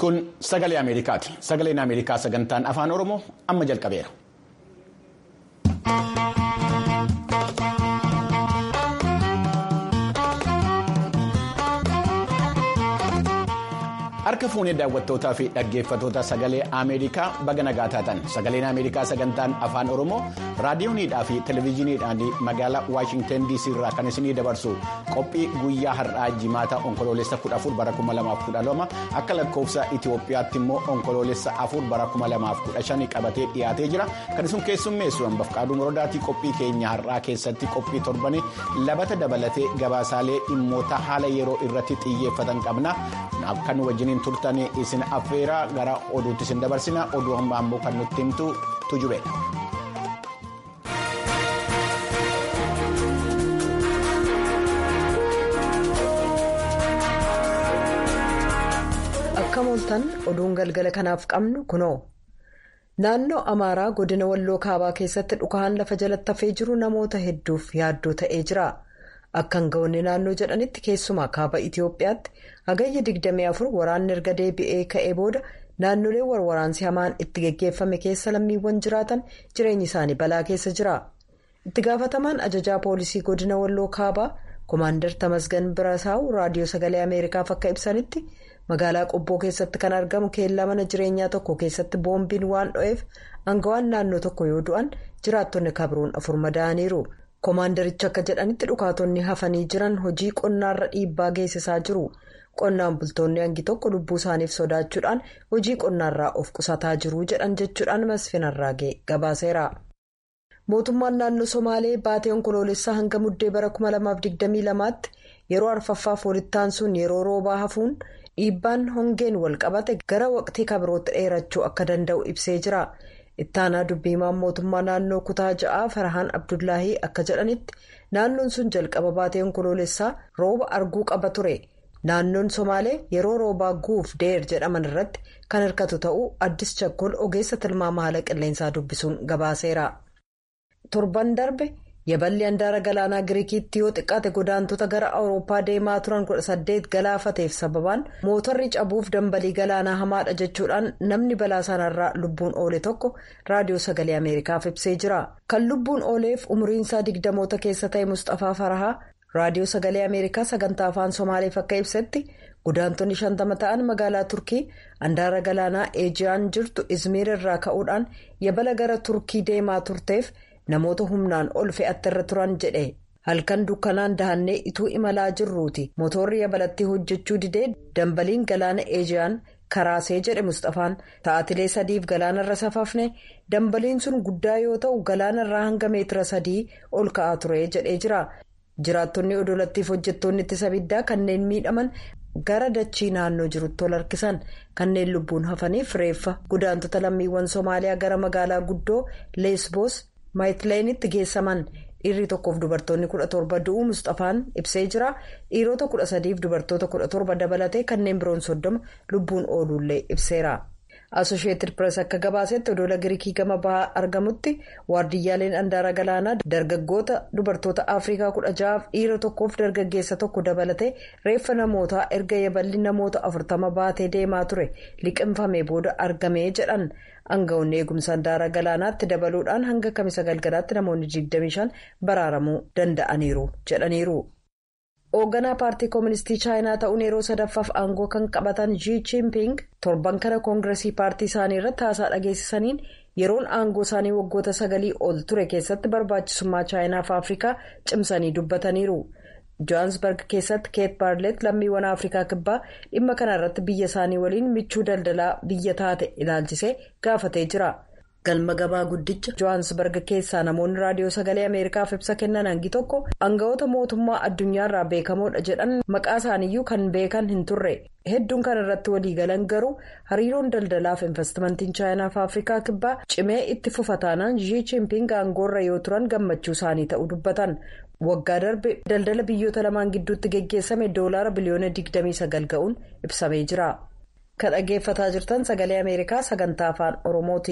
Kun sagalee Ameerikaati. Sagaleen Ameerikaa sagantaan afaan Oromoo amma jalqabeera. Harka fuunee daawwattootaa fi dhaggeeffattoota sagalee Ameerikaa baga nagaa taatan sagaleen Ameerikaa sagantaan afaan Oromoo raadiyooniidhaa fi televezyiiniidhaan magaalaa Waashintan DC irraa kan isinii dabarsu qophii guyyaa har'aa jimaata onkoloolessa 14 bara 2012 akka lakkoofsa Itoophiyaatti immoo onkoloolessa 4 bara 2015 qabatee dhiyaatee jira kan isin keessummeessu hambaf qaaduu morodaatii qophii keenya har'aa keessatti qophii torbanii labata dabalatee gabaasaalee dhimmoota haala yeroo irratti xiyyeeffatan qabna kan wajjiniin turtanii isin affeeraa gara oduutti isin dabarsina oduu ammaa immoo kan nutti himtu tujubeedha. akka mooltan oduun galgala kanaaf qabnu kunoo naannoo amaaraa godina walloo kaabaa keessatti dhukaan lafa jalatti hafee jiru namoota hedduuf yaaddoo ta'ee jira akka hanga'oonni naannoo jedhanitti keessumaa kaaba itiyoophiyaatti hagayya 24 waraanni erga deebi'ee ka'ee booda naannolee warwaraansi hamaan itti geggeeffame keessa lammiiwwan jiraatan jireenyi isaanii balaa keessa jira itti gaafatamaan ajajaa poolisii godina walloo kaabaa koomaandar tamasgan birasaa'u raadiyoo sagalee ameerikaaf akka ibsanitti. magaalaa qobboo keessatti kan argamu keellaa mana jireenyaa tokko keessatti boombiin waan dho'eef aangawaan naannoo tokko yoo du'an jiraattonni kabruun afur madaa'aniiru koomaandarichi akka jedhanitti dhukaatonni hafanii jiran hojii qonnaarra dhiibbaa geessisaa jiru qonnaan bultoonni hangi tokko lubbuu isaaniif sodaachuudhaan hojii qonnaarraa of qusataa jiru jedhan jechuudhaan masfinarraagee gabaaseera. mootummaan naannoo somaalee baatee onkoloolessaa hanga muddee bara 2022tti yeroo arfaffaaf walittaan sun yeroo roobaa hafuun. dhiibbaan hongeen wal qabate gara waqtii kabirootti dheerachuu akka danda'u ibsee jira ittaanaa dubbiimaan mootummaa naannoo kutaa ja'aa farahaan abdullaahii akka jedhanitti naannoon sun jalqaba baatee onkoloolessaa rooba arguu qaba ture naannoon somaalee yeroo roobaa guuf deer jedhaman irratti kan hirkatu ta'uu addis chakkol ogeessa tilmaama haala qilleensaa dubbisuun gabaaseera torban darbe. yaballi handaara galaanaa giriikiitti yoo xiqqaate godaantota gara awurooppaa deemaa turan 18 galaafateef sababaan mootarri cabuuf dambalii galaanaa hamaadha jechuudhaan namni balaa sanarraa lubbuun oole tokko raadiyoo sagalee ameerikaaf ibsee jira kan lubbuun ooleef umriinsaa digdamoota keessa ta'e mustafaa farahaa raadiyoo sagalee ameerikaa sagantaa afaan somaaleef akka ibsetti godaantonni shantama ta'an magaalaa turkii handaara galaanaa eejiyaan jirtu izmiir irraa ka'uudhaan yabala gara turkii deemaa turteef. namoota humnaan ol fe'atte irra turan jedhe halkan dukkanaan dahannee ituu imalaa jirruuti motorri yabalatti hojjechuu didee dambaliin galaana eejiyaan karaasee jedhe mustafaan ta'atilee sadiif galaanarra safaafne dambaliin sun guddaa yoo ta'u galaanarraa hanga meetira sadii ol ka'aa ture jedhee jira jiraattonni odolattiif hojjettoonni ittisa abiddaa kanneen miidhaman gara dachii naannoo jirutti ol harkisan kanneen lubbuun hafaniif reeffa godaantota lammiiwwan soomaaliyaa gara magaalaa guddoo leesboos. maayitileenitti geessaman dhiirri tokkoof dubartoonni kudha torba du'uu mustafaan ibsee jira dhiirota kudha sadiif dubartoota kudha torba dabalatee kanneen biroon soddoma lubbuun ooluullee ibseera. asosheeted pirees akka gabaasetti odola giriikii gama bahaa argamutti waardiyyaaleen handaara galaanaa dargaggoota dubartoota afrikaa kudha ja'aaf dhiira tokkoof dargaggeessa tokko dabalatee reeffa namootaa erga yaballi namoota afurtama baatee deemaa ture liqinfamee booda argamee jedhan aangawoonni eegumsa handaara galaanaatti dabaluudhaan hanga kamisa galgalaatti namoonni 25 baraaramuu danda'aniiru jedhaniiru. hoogganaa paartii kooministii chaayinaa ta'uun yeroo sadaffaaf aangoo kan qabatan Xi Jinping torban kana koongiresii paartii isaanii irratti haasaa dhageessisaniin yeroon aangoo isaanii waggoota sagalii ol ture keessatti barbaachisummaa chaayinaaf afrikaa cimsanii dubbataniiru. johaansbarg keessatti keet baarlet lammiiwwan afrikaa kibbaa dhimma kana irratti biyya isaanii waliin michuu daldalaa biyya taate ilaalchisee gaafatee jira. galma gabaa guddicha johaansbarg keessaa namoonni raadiyoo sagalee ameerikaaf ibsa kennan hangi tokko aangawoota mootummaa addunyaarraa beekamoodha jedhan maqaa isaaniiyyuu kan beekan hin turre hedduun kan irratti waliigalan garuu hariiroon daldalaaf investimentiin chaayinaaf afrikaa kibbaa cimee itti fufataanaan Xi Jinping aangoorra yoo turan gammachuu isaanii ta'uu dubbatan waggaa darbe daldala biyyoota lamaan gidduutti geggeessame doolaara biliyoona 29 ga'uun ibsamee jira kan dhaggeeffataa jirtan sagalee ameerikaa sagantaa afaan oromooti.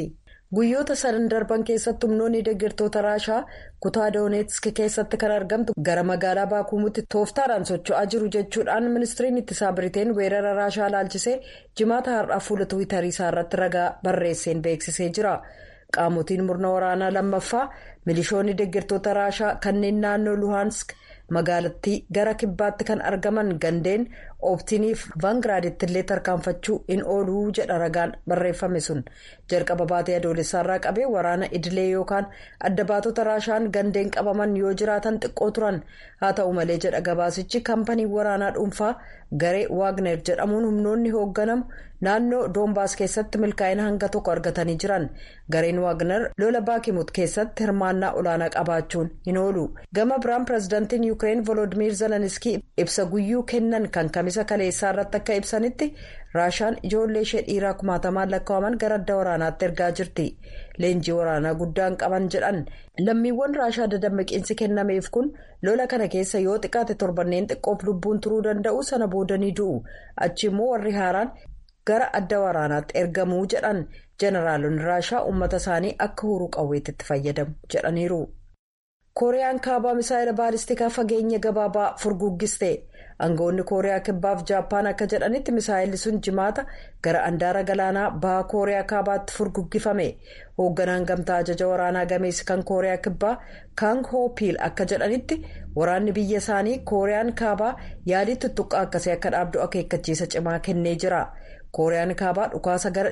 guyyoota sadan darban keessatti humnoonni deeggartoota raashaa kutaa dooneetsk keessatti kan argamtu gara magaalaa baakuumutti tooftaadhaan socho'aa jiru jechuudhaan ministiriin ittisaa biriteen weerara raashaa laalchisee jimaata har'aa fuula tiwiitarii isaa irratti ragaa barreesseen beeksisee jira qaamotiin murna waraanaa lammaffaa milishoonni deeggartoota raashaa kanneen naannoo luhaansk magaalattii gara kibbaatti kan argaman gandeen ooptiniif vaangiraaditti illee tarkaanfachuu in ooluu jedha ragaan barreeffame sun jalqaba baatee adoolessaarraa qabee waraana idilee yookaan adda baatota raashaan gandeen qabaman yoo jiraatan xiqqoo turan haa ta'u malee jedha gabaasichi kaampanii waraanaa dhuunfaa garee waagner jedhamuun humnoonni hoogganamu naannoo doombaas keessatti milkaa'ina hanga tokko argatanii jiran gareen waagner lola baakimut keessatti hirmaannaa olaanaa qabaachuun hin oolu gama biraan pireezidaantiin yuukireen volodimiir zeleniskii ibsa guyyuu kennan kan kamisa kaleessaa irratti akka ibsanitti raashaan ijoollee ishee dhiiraa kumaatamaan lakkaa'aman gara adda waraanaatti ergaa jirti leenjii waraanaa guddaan qaban jedhan lammiiwwan raashaa dadammaqiinsi kennameef kun lola kana keessa yoo xiqqaate torbanneen xiqqoof lubbuun turuu danda'u sana boodanii du'u achi immoo warri haaraan gara adda waraanaatti ergamuu jedhan jeneraalonni raashaa uummata isaanii akka huruu qawweetti fayyadamu jedhaniiru. kooriyaan kaabaa misaa'ila baalistikaa fageenya gabaabaa furguggiste aangawoonni kooriyaa kibbaaf jaappaan akka jedhanitti misaa'illi sun jimaata gara andaara galaanaa baha kooriyaa kaabaatti furguggifame hoogganaan gamtaa ajaja waraanaa gameessi kan kooriyaa kibbaa kaang hoopiil akka jedhanitti waraanni biyya isaanii kooriyaan kaabaa yaalii tuttuqqaa akkasii akka dhaabdu akeekkachiisa cimaa kennee jira. kooriyaan kaabaa dhukaasa gara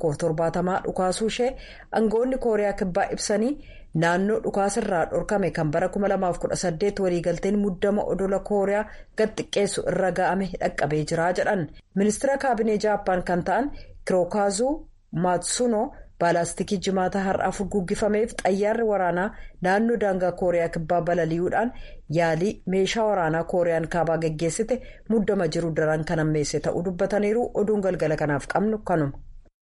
170 dhukaasuu ishee aangawoonni kooriyaa kibbaa ibsanii naannoo dhukaasirraa dhorkame kan bara 2018 waliigalteen muddama odola kooriyaa gad xiqqeessu irra ga'ame dhaqqabee jira jedhan ministeera kaabinee jaappaan kan ta'an kirookaazuu maatsuno baalaastikii jimaata har'aa furguggifameef xayyaarri waraanaa naannoo daangaa kooriyaa kibbaa balali'uudhaan yaalii meeshaa waraanaa kooriyaan kaabaa geggeessite muddama jiru daran kan ammeesse ta'uu dubbataniiru oduun galgala kanaaf qabnu kanuma.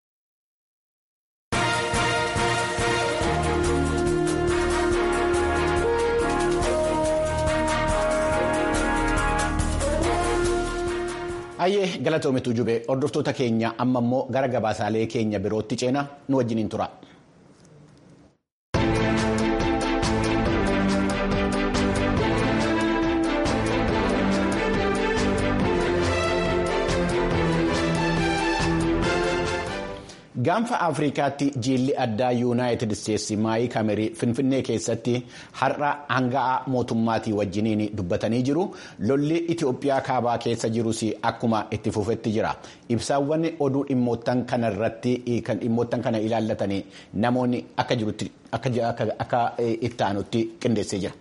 Hayyee galatoomitu jube hordoftoota keenya amma immoo gara gabaasaalee keenya birootti ceena nu wajjiniin tura. gaanfa afrikaatti jiilli addaa yuunaayitid isteetsi maayii kamerii finfinnee keessatti har'a hanga'aa mootummaatii wajjiniin dubbatanii jiru lolli itiyoophiyaa kaabaa keessa jirus akkuma itti fufetti jira ibsaawwan oduu dhimmoottan kana irratti kan dhimmoottan kana ilaallatanii namoonni akka jirutti akka itti aanutti qindeessee jira.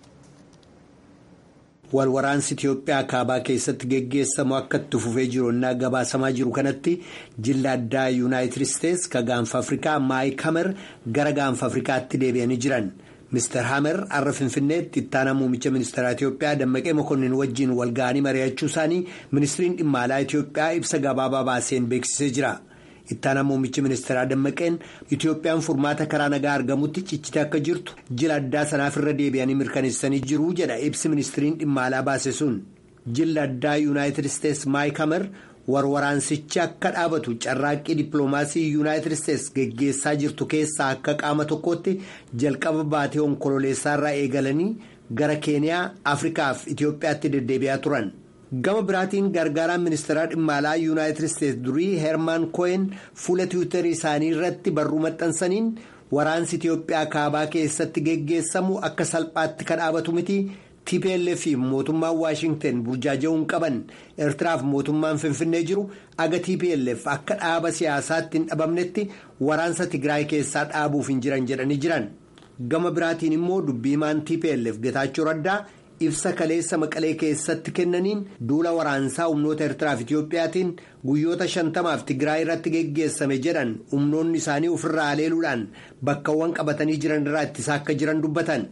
walwaraansi Itiyoophiyaa kaabaa keessatti geggeessamu akka itti fufee jiru innaa gabaasamaa jiru kanatti jilla addaa yuunaayitid isteetsi ka gaanfa afrikaa maayik hamer gara gaanfa afrikaatti deebi'anii jiran mister hamer har'a finfinneetti ittaanaa muummicha ministeeraa Itiyoophiyaa dammaqee mokonnin wajjiin walga'anii mari'achuu isaanii ministiriin dhimma alaa Itiyoophiyaa ibsa gabaabaa baaseen beeksisee jira. ittaanaa muummichi ministeeraa dammaqeen itiyoophiyaan furmaata karaa nagaa argamutti cichite akka jirtu jila addaa sanaaf irra deebi'anii mirkaneessanii jiru jedha ibsi ministiriin dhimma alaa baase sun jilla addaa yuunaayitid isteetsi maayik hamer warwaraansichi akka dhaabatu carraaqqii dippiloomaasii yuunaayitid isteetsi geggeessaa jirtu keessaa akka qaama tokkootti jalqaba baatee onkololeessaarraa eegalanii gara keeniyaa afrikaaf itiyoophiyaatti deddeebi'aa turan. gama biraatiin gargaaraan ministeeraa dhimma alaa yuunaayitid isteetsi durii heermaan koo'een fuula tiwiitarii isaanii irratti barruu maxxansaniin waraansi itiyoophiyaa kaabaa keessatti geggeessamu akka salphaatti kan dhaabatu miti tplf fi mootummaan waashingten burjaaja'uun qaban eertiraaf mootummaan finfinnee jiru aga tplf akka dhaaba siyaasaatti hin dhabamnetti waraansa tigraay keessaa dhaabuuf hin jiran jedhanii jiran gama biraatiin immoo dubbiimaan tplf getaachoo raddaa. ibsa kaleessa maqalee keessatti kennaniin duula waraansaa humnoota eertiraaf itiyoophiyaatiin guyyoota shantamaaf tigraay irratti geggeessame jedhan humnoonni isaanii ofirraa haleeluudhaan bakkawwan qabatanii jiran irraa ittisaa akka jiran dubbatan.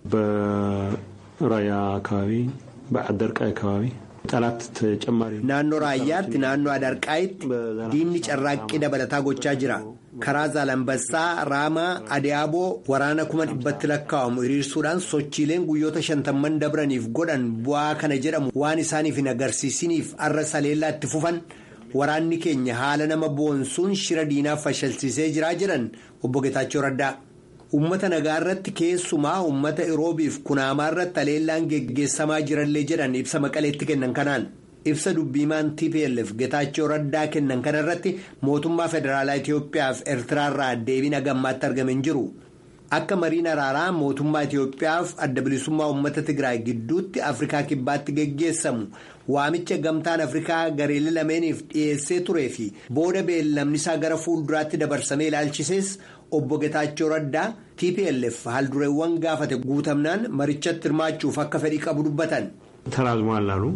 በራያ አካባቢ በአደርቃይ አካባቢ ጠላት ተጨማሪ naannoo raayyaatti naannoo adarqaayitti diinni carraaqqii dabalataa gochaa jira karaa zaalambassaa raamaa adiyaaboo waraana kuma dhibbatti lakkaa'amu hiriirsuudhaan sochiileen guyyoota shantamman dabraniif godhan bu'aa kana jedhamu waan isaaniif hin agarsiisiniif arra saleellaa itti fufan waraanni keenya haala nama boonsuun shira diinaaf fashilsiisee jiraa jedhan obbo Getaachoo Raddaa. Uummata nagaa irratti keessumaa uummata Iroobiif kunaamaa irratti aleellaan geggeessamaa jirallee jedhan ibsa maqaleetti kennan kanaan. Ibsa dubbiimaan TPLF Getaachoo Raddaa kennan kana irratti mootummaa federaalaa Itoophiyaa fi Eertiraarraa deebiin hagammaatti argame hin jiru. Akka mariin araaraa mootummaa Itoophiyaa fi adda bilisummaa uummata Tigraay gidduutti Afrikaa kibbaatti geggeessamu waamicha gamtaan Afrikaa gareelee lameeniif dhiyeessee turee fi booda beellamni isaa gara fuulduraatti dabarsamee ilaalchisees obbo Getaachoo Raddaa TPLF haaldureewwan gaafate guutamnaan marichatti hirmaachuuf akka fedhii qabu dubbatan. ተራዝሟል አሉ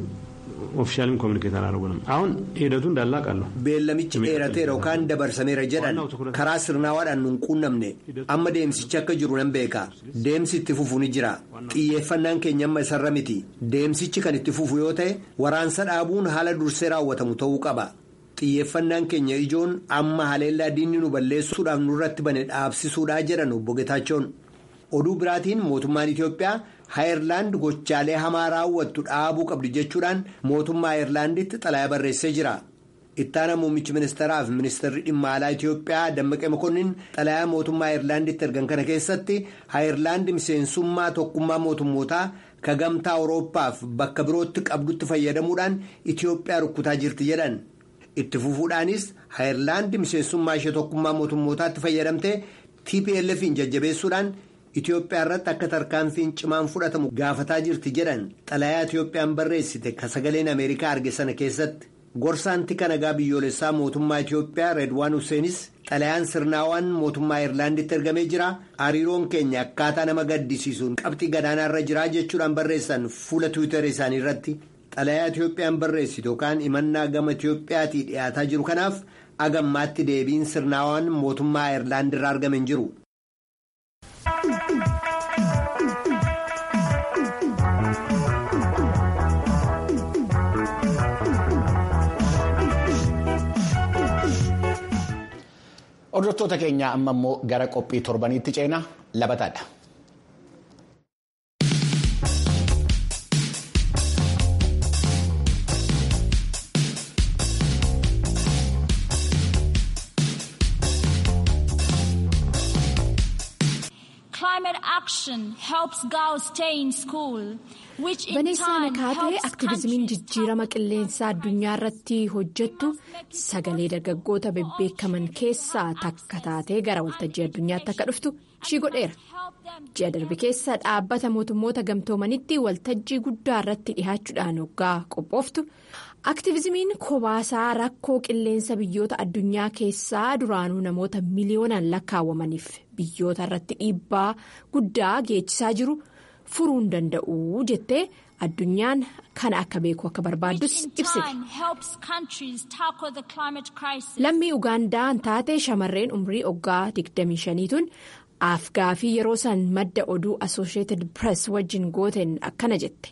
ኦፊሻልም ኮሚኒኬት አላደረጉንም አሁን ሂደቱ እንዳለ አውቃለሁ beellamichi dheerateera yookaan dabarsameera jedhan karaa sirnaawaadhaan nun quunnamne amma deemsichi akka jiru nan beeka deemsi itti fufu ni jira xiyyeeffannaan keenya amma isarra miti deemsichi kan itti fufu yoo ta'e waraansa dhaabuun haala dursee raawwatamu ta'uu qaba xiyyeeffannaan keenya ijoon amma haleellaa diinni nu balleessuudhaaf nurratti bane dhaabsisuudhaa jedhan obbo Getaachoon oduu biraatiin mootummaan Itoophiyaa. Ayerlaand gochaalee hamaa raawwattu dhaabuu qabdi jechuudhaan mootummaa Ayerlaanditti xalayaa barreessee jira. Ittaana muummichi ministeeraa fi ministeerri dhimma alaa Itoophiyaa Dammaqee Mokonnin xalayaa mootummaa Ayerlaanditti ergan kana keessatti Ayerlaand miseensummaa tokkummaa mootummootaa ka gamtaa Awurooppaaf bakka birootti qabdutti fayyadamuudhaan Itoophiyaa rukkutaa jirti jedhan. Itti fufuudhaanis Ayerlaand miseensummaa ishee tokkummaa mootummootaatti fayyadamtee TPLF'n jajjabeessuudhaan. Itoophiyaa irratti akka tarkaanfiin cimaan fudhatamu gaafataa jirti jedhan xalayaa Itoophiyaan barreessite ka sagaleen Ameerikaa arge sana keessatti gorsaan tika nagaa biyyoolessaa mootummaa Itoophiyaa Reedwaan Huseenis xalayaan sirnaawaan mootummaa Ayerlaanditti ergamee jira hariiroon keenya akkaataa nama gaddisiisuun qabxii gadaanaa irra jiraa jechuudhaan barreessan fuula tiwiitara isaanii irratti xalayaa Itoophiyaan barreessite yookaan imannaa gama Itoophiyaatii dhiyaataa jiru kanaaf agammaatti deebiin sirnaawaan mootummaa Ayerlaand irraa argame hin jiru. Hordoftoota keenya amma immoo gara qophii torbaniitti ceenaa labataadha. Vaneessaa Nakaatee aktiviizimiin jijjiirama qilleensaa addunyaa irratti hojjettu sagalee dargaggoota bebbeekaman keessaa takka taatee gara waltajjii addunyaatti akka dhuftu ishii godheera. Ji'a darbe keessa dhaabbata mootummoota gamtoomanitti waltajjii guddaa irratti dhihaachuudhaan hoggaa qophooftu. Aktiviizimiin kobaasaa rakkoo qilleensa biyyoota addunyaa keessaa duraanuu namoota miliyoonaan lakkaawwamaniif biyyoota irratti dhiibbaa guddaa geechisaa jiru. furuu hin danda'u jettee addunyaan kana akka beeku akka barbaaddus ibsite. Lammii Ugaandaa taate shamarreen umrii oggaa 25tuun afgaafii yeroo san madda oduu Associated Press wajjin gooteen akkana jette.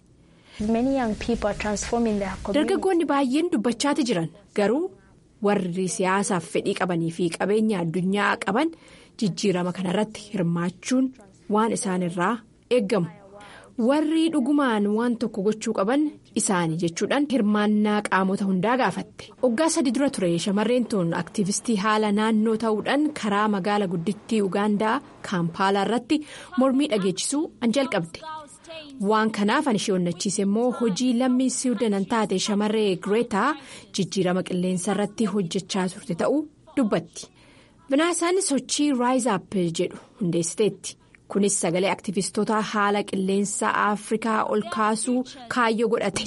Dargaggoonni baay'een dubbachaati jiran garuu warri siyaasaaf fedhii qabanii fi qabeenya addunyaa qaban jijjiirama kanarratti hirmaachuun waan isaanirraa eeggamu. warri dhugumaan waan tokko gochuu qaban isaani jechuudhaan hirmaannaa qaamota hundaa gaafatte waggaa sadi dura ture shamarreen tun aktiivistii haala naannoo ta'uudhaan karaa magaala guddittii ugaandaa kaampaalaa irratti mormii dhageechisuu an jalqabde waan kanaaf an ishee onnachiise immoo hojii lammii siwiidanan taate shamarree gireetaa jijjiirama qilleensa irratti hojjechaa turte ta'uu dubbatti binaasaan sochii raayizaap jedhu hundeessiteetti. kunis sagalee aktivistoota haala qilleensa afrikaa ol kaasuu kaayyoo godhate.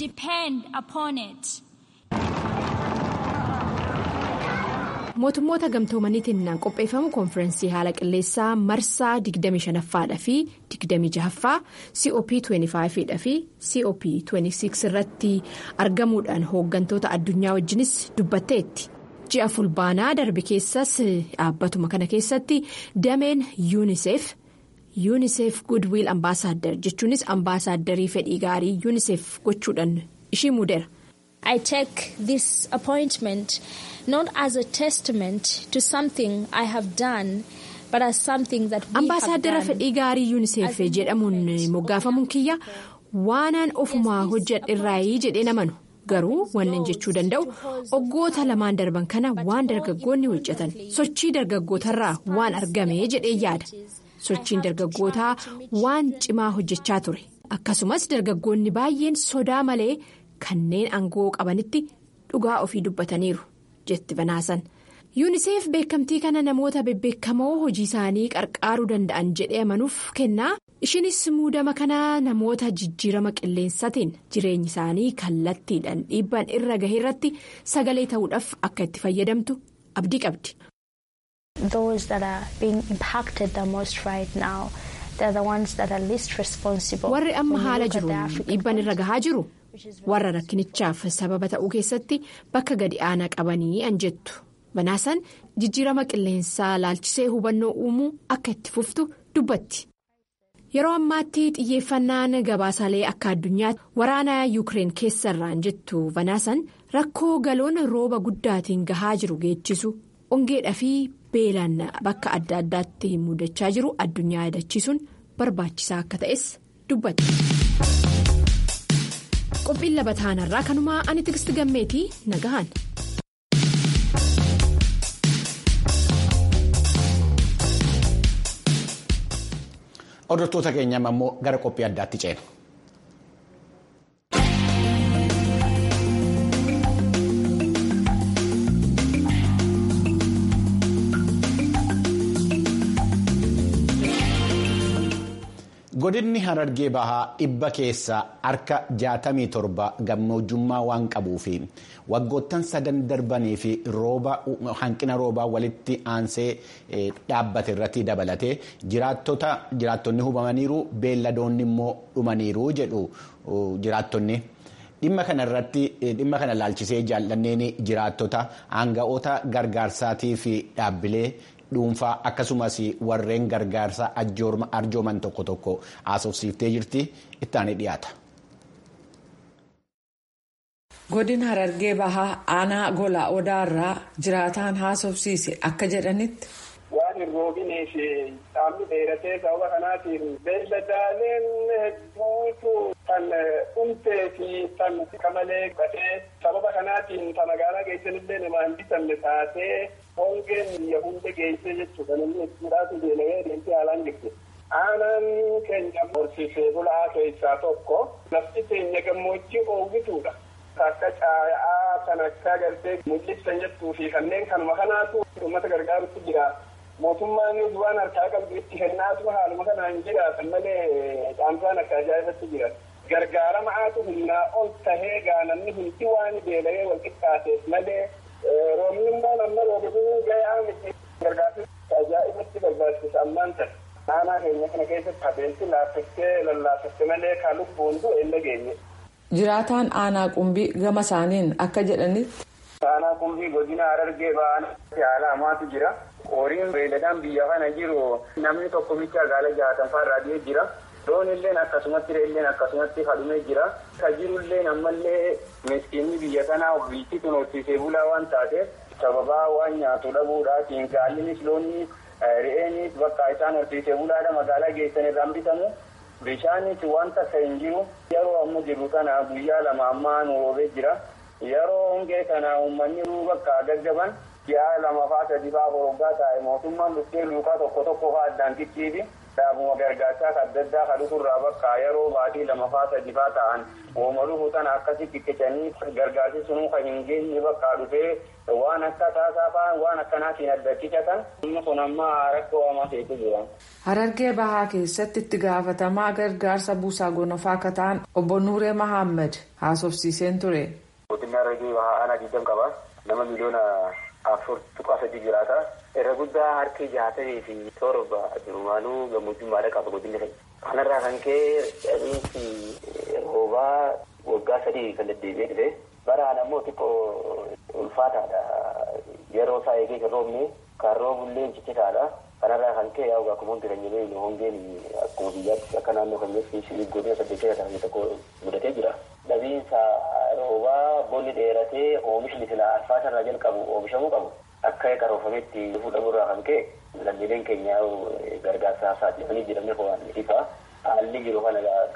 mootummoota gamtoomaniitiin qopheeffamu konfirensii haala qilleensaa marsaa 25ffaa fi 26ffaa cop 25 fi cop 26 irratti argamuudhaan hooggantoota addunyaa wajjinis dubbatteetti. ji'a fulbaanaa darbe keessas dhaabbatuma kana keessatti dameen yuuniseef. yuuniseef goodwill ambaasaaddar jechuunis ambaasaaddari fedhii gaarii yuuniseef gochuudhaan ishii muudeera. I take this appointment not as a testament to something I have done but as something that we have Ambaasaadara done. fedhii gaarii yuuniseef jedhamuun moggaafamuun kiyya waanaan ofumaa hojjedherraayii jedhee namanu garuu wanni jechuu danda'u waggoota lamaan darban kana waan dargaggoonni hojjetan sochii dargaggootarraa waan argame jedhee yaada sochiin dargaggootaa waan cimaa hojjechaa ture akkasumas dargaggoonni baay'een sodaa malee kanneen aangoo qabanitti dhugaa ofii dubbataniiru jetti banaasan. yuuniseef beekamtii kana namoota bebbeekamoo hojii isaanii qarqaaruu danda'an jedhee amanuuf kennaa ishinis muudama kana namoota jijjiirama qilleensaatiin jireenyi isaanii kallattiidhaan dhiibbaan irra gahe irratti sagalee ta'uudhaaf akka itti fayyadamtu abdii qabdi. warri amma haala jiruun dhiibbaan irra gahaa jiru warra rakkinichaaf sababa ta'uu keessatti bakka gadi aanaa qabanii an jettu. banaasan jijjiirama qilleensaa laalchisee hubannoo uumuu akka itti fuftu dubbatti yeroo ammaatti xiyyeeffannaan gabaasaalee akka addunyaatti waraana yuukireen keessarraan jettu banaasan rakkoo galoon rooba guddaatiin gahaa jiru geechisu ongeedhaa fi beelaan bakka adda addaatti mudachaa jiru addunyaa yaadachiisuun barbaachisaa akka ta'es dubbatti. qophiin labataanarraa kanumaa ani tigisti gammeetii nagahan. Hordoftoota keenya ammoo gara qophii addaatti ceena. godinni harargee bahaa dhibba keessaa harka 67 gammoojjummaa waan qabuufi waggoottan sadan darbanii fi hanqina roobaa walitti aansee dhaabbate irratti dabalatee jiraattonni hubamaniiru beelladoonni immoo dhumaniiru jedhu jiraattonni. dhimma kana irratti dhimma kana laalchisee jaallanneen jiraattota aanga'oota gargaarsaatii fi dhaabbilee. dhuunfaa akkasumas warreen gargaarsa arjooman tokko tokko haasofsiiftee jirti ittaanii dhiyaata. godina harargee bahaa aanaa gola odaarraa jiraataan haasofsiise akka jedhanitti. waan hin roobinee fi qaamni dheeratee sababa kanaatiin beelladaaleen hedduutu kan dhumtee fi kan qamalee qatee sababa kanaatiin ta magaalaa geessanillee namaa hin bitamne taatee hongeen biyya hunda geessee jechuudha namni hedduudhaatu beelawee deemtee haalaan jirti. aanaan keenya horsiisee bulaa keessaa tokko lafti keenya gammoojjii oowwituudha. akka caaya'aa kan akka gartee mul'ibsan jettuu fi kanneen kanuma kanaatu uummata gargaarutti jira. mootummaan waan harkaa qabdu itti kennaatu haaluma kanaan jiraatan malee caamsaan akka ajaa'ibatti jira. gargaarama'aatu humnaa ol tahee gaanamni hundi waan beela'ee wal qixxaateef malee roobni immoo namna roobisuu gahaa miti gargaarsi ajaa'ibatti barbaachisa ammaan ta'e. aanaa keenya kana keessatti adeemsi laaffattee lallaafatte malee kan lubbuun du'e hin dhageenye. jiraataan aanaa qumbii gama isaaniin akka jedhanitti. aanaa qumbii godina harargee ba'aan haala hamaatu jira. horiin beeyladaan biyya kana jiru namni tokko micha gaala jaatan fa'arraa dhiyee jira. loon illeen akkasumatti re'illeen akkasumatti hadhumee jira. ka jirulleen ammallee miskiinni biyya kanaa biitti kun horsiisee bulaa waan taateef sababaa waan nyaatu dhabuudhaatiin gaallinis loonni re'eenis bakka isaan horsiisee bulaadha magaalaa geessan irraan bitamu. Bishaanis wanta akka hin jiru yeroo amma jiru kana guyyaa lama ammaa nu roobee jira. Yeroo hongee kana uummanni bakka gaggaban ji'a lama fa'aa sadi fa'aa horoggaa taa'e mootummaan dhuftee luukaa tokko tokko fa'aa addaan qixxiifi. Dhaabuma gargaarsaa adda addaa kan dhufurraa bakka yeroo baatii lama fa'aa sadi fa'aa ta'an oomaluu fuutan akkasii qiqqicanii gargaarsi sunuu kan hin geenye bakka dhufee waan akka taasaa fa'aa waan akkanaatiin adda qicatan inni kun amma rakkoo hamaa ta'etu jira. Harargee bahaa keessatti itti gaafatamaa gargaarsa buusaa gonofaa akka ta'an obbo Nuuree Mahammad haasofsiiseen ture. Godinni Harargee bahaa aanaa digdam qaba. Nama miliyoona afur tuqaa sadii jiraata. Irra guddaa harki jaatamii fi torba durumaanuu gammoojjummaadha qaba godinni keenya. Kanarraa kan ka'e dhabiinsi roobaa waggaa sadii kan deddeebi'ee dhufe. Baraan ammoo xiqqoo ulfaataadha. Yeroo isaa eegee kan roobne kan roobullee ciccitaadha. Kanarraa kan ka'e yaa akkuma hundi keenya beeknu hongeen akkuma biyyaatti akka naannoo keenyatti godina saddeettata ta'an tokko mudatee jira. Dhabiinsa roobaa bonni dheeratee oomishni silaa alfaasarraa jalqabu oomishamuu qabu. Akka qaroofametti fuudhamurraa kan ka'e lammiileen keenya gargaarsa saaxilamanii jiran waan ifa haalli jiru kana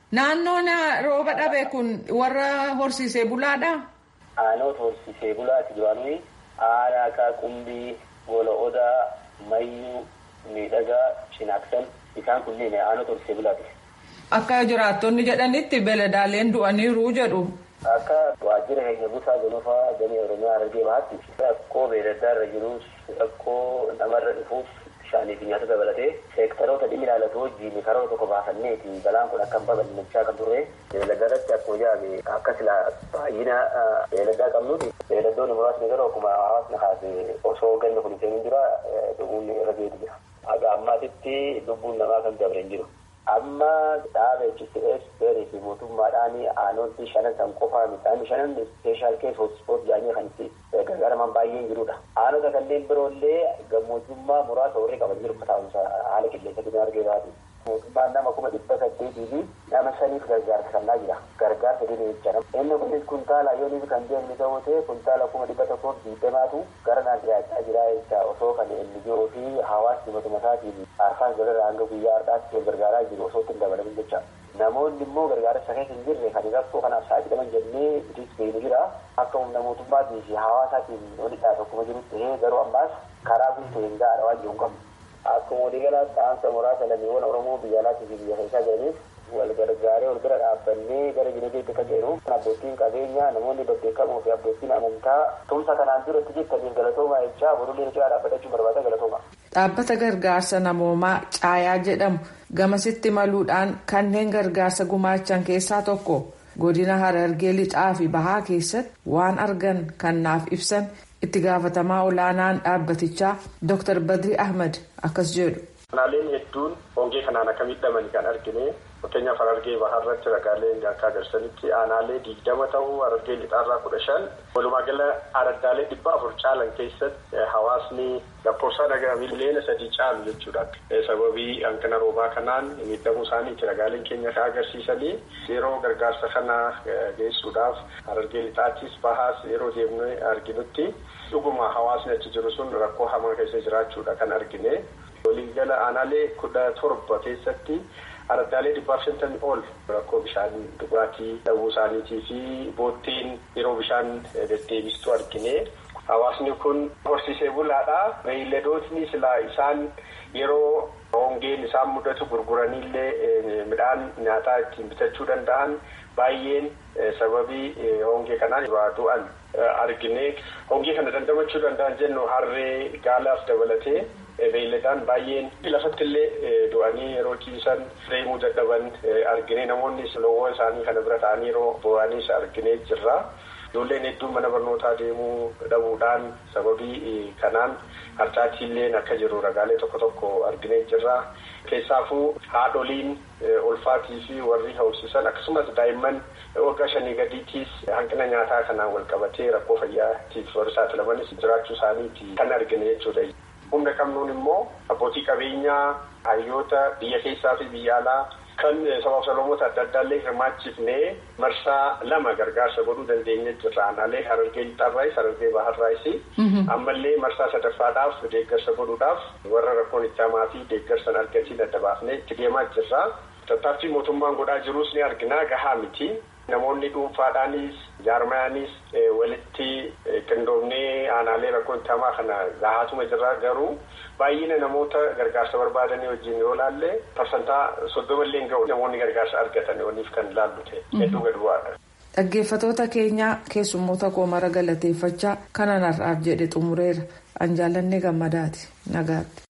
Naannoon rooba dhabe kun warra horsiisee bulaadha? Aanoota horsiisee bulaati duraanii aanaa akka qumbii, gola odaa, mayyuu, miidhagaa, cinaaksan isaan kunneen aanota horsiisee bulaati. Akka jiraattonni jedhanitti beeladaaleen du'aniiru jedhu. Akka waajjira keenya busaa gonofaa damee Oromiyaa Harargee Bahaatti rakkoo beelladaa irra jirus rakkoo namarra dhufuuf bishaanii fi nyaata dabalatee seektaroota dhimmi ilaallatu wajjin karoora tokko baafanneeti balaan kun akka hin babal'achaa kan turre beelladaa irratti akkuma jedhame akka sila baay'ina beelladaa qabnuuti beelladoonni muraasni garuu akkuma hawaasni kaase osoo ganna kun hin jira dhuguun irra geetu jira. Haga ammaatitti lubbuun namaa kan dabre hin jiru. amma dhaaba HTS beerii fi mootummaadhaan aanoti shanan san qofaa midhaan shanan ispeeshaal keessa hoospoot jedhanii kan itti gargaaraman baay'een jirudha. Aanota kanneen biroollee gammoojjummaa muraasa warri qaban jiru taa'umsa haala qilleensa keenya argee baatu. Mootummaan nama kuma dhibba saddeetii fi nama saniif gargaarsa kennaa jira. Gargaarsa dhibee jecha inni kunis kuntaala yooniif kan deemni ta'uu ta'e kuntaala kuma dhibba tokkoof diidamaatu gara naan dhiyaachaa jira jecha osoo kan NGO fi hawaasni matuma isaatiin arfaan galara hanga guyyaa har'aatti wal gargaaraa jiru osoo ittiin dabalamin jecha. Namoonni immoo gargaarsa keessa hin jirre kan rakkoo kanaaf saaxilaman jennee itis beeknu jira. Akka humna mootummaatii fi hawaasaatiin walidhaa tokkuma jirutti garuu ammaas karaa guutuu hin gaara waan jiru hin qabnu. Akkuma waliigalaa ta'ansa muraasa lammiiwwan Oromoo biyya alaatii fi biyya keessaa jiraniif wal gargaaree wal bira dhaabbannee gara jireetti akka jedhu abbootiin qabeenyaa namoonni babbeekamoo fi abbootiin amantaa tumsa kanaan dura itti jirtaniin galatoomaa jechaa borulee irraa dhaabbachuun barbaada galatooma. Dhaabbata gargaarsa namoomaa caayaa jedhamu gamasitti maluudhaan kanneen gargaarsa gumaachan keessaa tokko godina harargee lixaa fi bahaa keessatti waan argan kan naaf ibsan itti gaafatamaa olaanaan dhaabbatichaa Dr. Badri Ahmad akkas jedhu. Aanaaleen hedduun hongee kanaan akka miidhaman kan argine fakkeenyaaf harargee bahaarratti ragaaleen akka agarsiisanitti aanaalee digdama ta'uu harargee lixaarraa kudha shan walumaa gala araddaalee dhibba afur caalan keessatti hawaasni lakkoofsaan aga miliyoona sadii caalu jechuudha. Sababii hanqina roobaa kanaan miidhamuu isaaniiti ragaaleen keenya kan agarsiisanii yeroo gargaarsa kana geessuudhaaf harargee lixaattis bahaas yeroo deemnee arginutti dhuguma hawaasni achi jiru sun rakkoo hamaa keessa jiraachuudha kan argine. waliigala aanaalee kudha torba keessatti araddaalee dhibbaaf shantamii ol rakkoo bishaan dhugaatii dhabuu isaaniitii fi boottiin yeroo bishaan deddeebistu argine. Hawaasni kun horsiisee bulaadha. Beeyladootni silaa isaan yeroo hongeen isaan mudatu gurguraniillee midhaan nyaataa ittiin bitachuu danda'an baay'een sababii hongee kanaan du'an argine. Hongee kana dandamachuu danda'an jennu harree gaalaaf dabalatee. beeyladaan baay'een lafatti illee du'anii yeroo ciisan deemuu dadhaban argine namoonni loowwan isaanii kana bira ta'anii yeroo bo'anis argine jirra. Ijoolleen hedduun mana barnootaa deemuu dhabuudhaan sababii kanaan harcaatiilleen akka jiru ragaalee tokko tokko argine jirra. Keessaafuu haadholiin ulfaatii fi warri hawwisiisan akkasumas daa'imman waggaa shanii gadiitiis hanqina nyaataa kanaan wal qabatee rakkoo fayyaatiif warri saaxilamanis jiraachuu isaaniiti kan argine jechuudha. Humna qabnuun immoo abbootii qabeenyaa hayyoota biyya keessaa fi biyya alaa kan sabaaf sablamoota adda addaallee hirmaachifnee marsaa lama gargaarsa godhuu dandeenya jirra. Aanaalee harargee lixaarraayis harargee baharraayis ammallee marsaa sadaffaadhaaf deeggarsa godhuudhaaf warra rakkoon itti hamaa fi deeggarsan argatiin adda baafnee itti deemaa jirra. Tattaaffii mootummaan godhaa jirus ni argina gahaa miti. Namoonni dhuunfaadhaanis jaarmayaanis walitti qindoomnee aanaalee rakkoo itti hamaa kana gahaatuma jirra garuu baay'ina namoota gargaarsa barbaadanii wajjin yoo laalle parsantaa soddoma illee ga'u namoonni gargaarsa argatan waliif kan laallu ta'e hedduu gad bu'aadha. Dhaggeeffatoota keenyaa keessummoota koo mara galateeffachaa kanan har'aaf jedhe xumureera an jaallannee gammadaati nagaatti.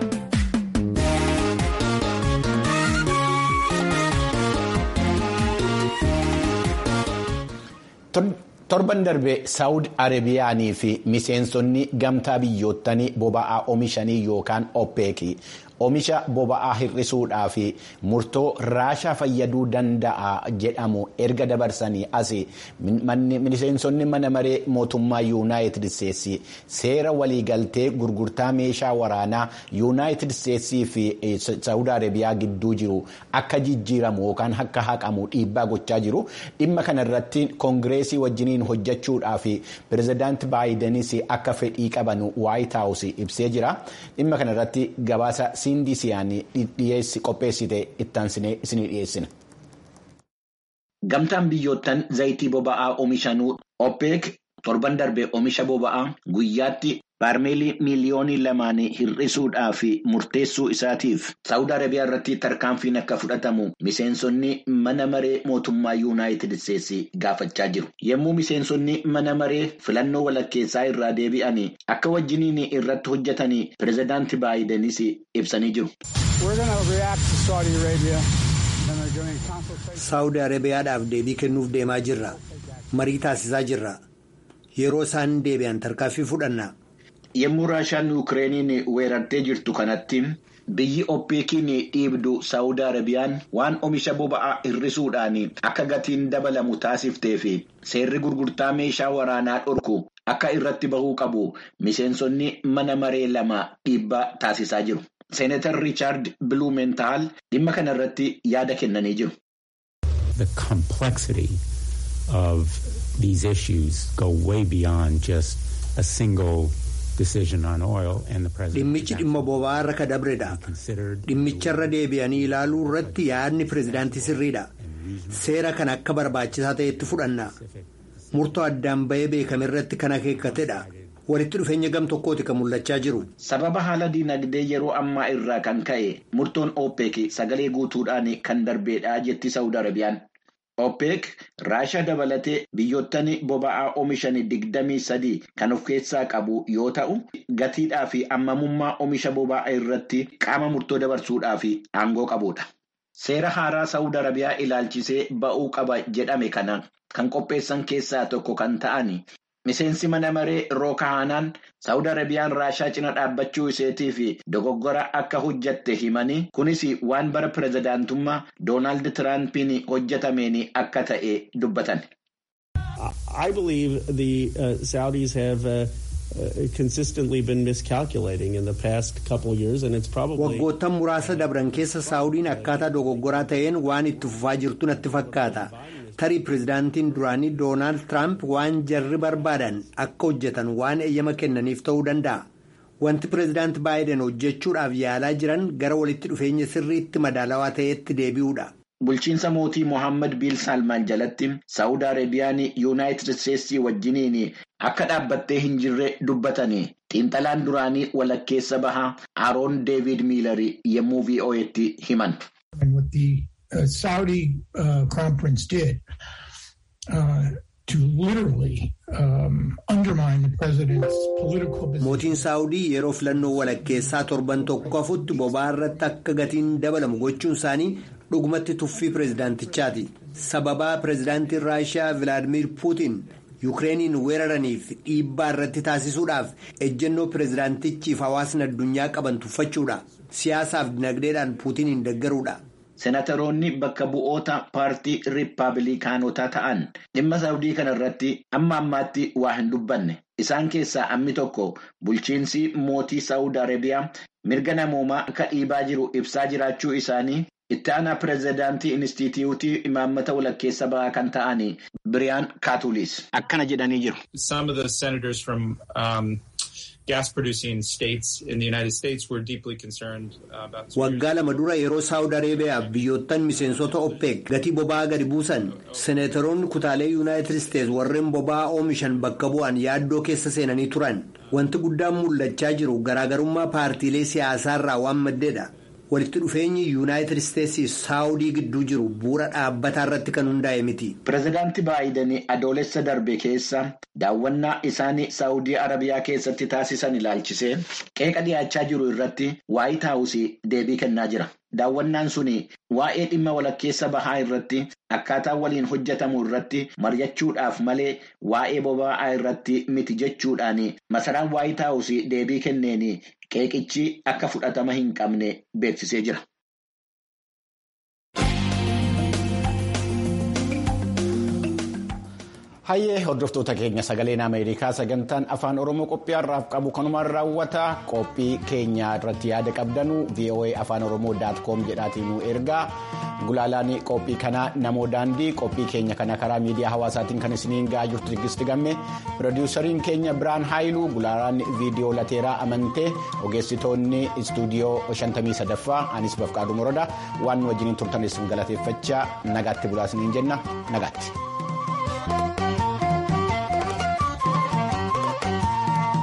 torban darbe saawud arabiyaanii fi miseensonni gamtaa biyyoottanii boba'aa oomishanii yookaan oppeeki oomisha boba'aa hir'isuudhaa fi murtoo raashaa fayyaduu danda'a jedhamu erga dabarsanii as miseensonni mana maree mootummaa yuunaayitid isteetsi seera waliigaltee gurgurtaa meeshaa waraanaa yuunaayitid isteetsii fi saawud arabiyaa gidduu jiru akka jijjiiramu yookaan akka haqamu dhiibbaa gochaa jiru dhimma kanarratti koongireesii wajjiniin hojjechuudhaa fi pirezidaanti baayidenis akka fedhii qaban waayit haawus ibsee jira dhimma kanarratti gabaasa siindii siyaanii dhiyeessi qopheessite ittaansinee isinii dhiyeessina. Gamtaan biyyoottan zayitii boba'aa oomishanuu OPEC torban darbe oomisha boba'aa guyyaatti baarmeelii miiliyoonii lamaan hir'isuudhaaf murteessuu isaatiif saawud arabiyaa irratti tarkaanfiin akka fudhatamu miseensonni mana maree mootummaa yuunaayitid isteetsi gaafachaa jiru yommuu miseensonni mana maree filannoo walakkeessaa irraa deebi'an akka wajjiniin irratti hojjetan pireezidaanti baayidenis ibsanii jiru. saawud arabiyaadhaaf deebii kennuuf deemaa jirra marii taasisaa jirra yeroo isaan deebi'an tarkaanfii fudhanna. Yommuu Raashaan Yukireeniin weerartee jirtu kanatti biyyi oppeekiin dhiibdu Saawud Arabiyaan waan oomisha boba'aa hir'isuudhaan akka gatiin dabalamu taasiftee fi seerri gurgurtaa meeshaa waraanaa dhorku akka irratti bahuu qabu miseensonni mana maree lama dhiibbaa taasisaa jiru. Seeneetar Riichaard Biluumentaal dhimma kana irratti yaada kennanii jiru. The complexity of these issues go way beyond just a single. Dhimmichi dhimma boba'aa irra ka dabredha. Dhimmicharra deebi'anii ilaaluu irratti yaadni pireezidaantii sirriidha. Seera kana akka barbaachisaa ta'etti fudhanna. Murtoo addaan bahee beekame irratti kan akeekkatedha. Walitti dhufeenya gam tokkooti kan mul'achaa jiru. Sababa haala dinagdee yeroo ammaa irraa kan ka'e murtoon OPEC sagalee guutuudhaan kan darbeedha jetti Saawud Arabiyaan. OPEC raashaa dabalatee biyyoottan boba'aa oomishan digdamii sadii kan of keessaa qabu yoo ta'u gatiidhaa fi ammamummaa oomisha boba'aa irratti qaama murtoo dabarsuudhaaf aangoo qabudha. Seera haaraa Saawud Arabiyaa ilaalchisee ba'uu qaba jedhame kana kan qopheessan keessaa tokko kan ta'an miseensi mana maree rookahaanaan Saawud Arabiyaan raashaa cina dhaabbachuu iseetii fi dogoggora akka hojjatte himanii kunis waan bara pireezidaantummaa Doonaald Tiraampiin hojjetameen akka ta'e dubbatan. I believe the uh, Saudis have uh, uh, consistently been miscalculating in the past couple of years and it's probably. Waggoottan muraasa dabran keessa Saawudiin akkaataa dogoggoraa ta'een waan itti fufaa jirtu natti fakkaata. tarii pireezidaantiin duraanii doonaald tiraamp waan jarri barbaadan akka hojjetan waan eeyyama kennaniif ta'uu danda'a wanti pireezidaanti baayiden hojjechuudhaaf yaalaa jiran gara walitti dhufeenya sirriitti madaalawaa ta'etti deebi'uudha. Bulchiinsa mootii Mohaammed Biil Salmaan jalatti Saawud Arabiyaan Yuunaayitid Isteetsii wajjiniin akka dhaabbattee hin jirre dubbatanii xiinxalaan duraanii walakkeessa bahaa Aaroon Deevid Miilarii yommuu VOA'tti himan. Uh, Saudi uh, crown prince did uh, to literally um, undermine the president's political business. Mootiin Saawudii yeroo filannoo walakkeessaa torban tokko hafutti boba'aa irratti akka gatiin dabalamu gochuun isaanii dhugumatti tuffii pireezidaantichaati. Sababaa pireezidaantiin Raashiyaa Vilaadimiir Puutiin Yukireeniin weeraraniif dhiibbaa irratti taasisuudhaaf ejjennoo pireezidaantichiif hawaasni addunyaa qaban tuffachuudha. Siyaasaaf dinagdeedhaan Puutiniin deeggaruudha. Senataroonni bakka bu'oota paartii riippaabilikaanotaa ta'an dhimma saawudii kana irratti amma ammaatti waa hin dubbanne. Isaan keessaa ammi tokko bulchiinsi mootii Saawud Arabiyaa mirga namoomaa akka dhiibaa jiru ibsaa jiraachuu isaanii itti aanaa pireezidaantii Inistituutii imaammata walakkeessa bahaa kan ta'an Biriyaan Kaatuliis akkana jedhanii jiru. gas producing states in the United States were deeply concerned about. Waggaa lama dura yeroo Saawud Arabiyaaf biyyoottan miseensota OPEC gatii boba'aa gadi buusan seneetoroonni kutaalee Yuunaayitid Isteets warreen boba'aa oomishan bakka bu'an yaaddoo keessa seenanii turan. Wanti guddaan mul'achaa jiru garaagarummaa paartiilee siyaasaarraa waan maddeedha. walitti dhufeenyi yuunaayitid isteetsii saawudii gidduu jiru bu'uura dhaabbataa irratti kan hundaa'e miti. Pireezidaanti Baayiden adoolessa darbe keessa daawwannaa isaanii saawudii arabiyaa keessatti taasisan ilaalchisee qeeqa dhiyaachaa jiru irratti waayit haawusii deebii kennaa jira. Daawwannaan suni waa'ee dhimma walakkeessa bahaa irratti akkaataa waliin hojjetamu irratti mari'achuudhaaf malee waa'ee boba'aa irratti miti jechuudhaan masaraan waayit haawusii deebii kenneen qeeqichi akka fudhatama hin qabne beeksisee jira. Hayyee hordoftoota keenya sagaleen Ameerikaa sagantaan afaan Oromoo qophii har'aaf qabu kanumaan raawwata qophii keenya irratti yaada qabdanu VOA afaan Oromoo daatkoom jedhaatiin nu ergaa gulaalaan qophii kanaa namoo daandii qophii keenya kana karaa miidiyaa hawaasaatiin kan isiniin ga'aa jirtu Tigisti Gamme piroodiwusariin keenya Biraan Haayiluu gulaalaan viidiyoo lateeraa amantee ogeessitoonni istuudiyoo 53ffaa anis bafqaaduu morodaa waan nu wajjiniin turtanis galateeffachaa nagaatti bulaasiniin jenna nagaatti.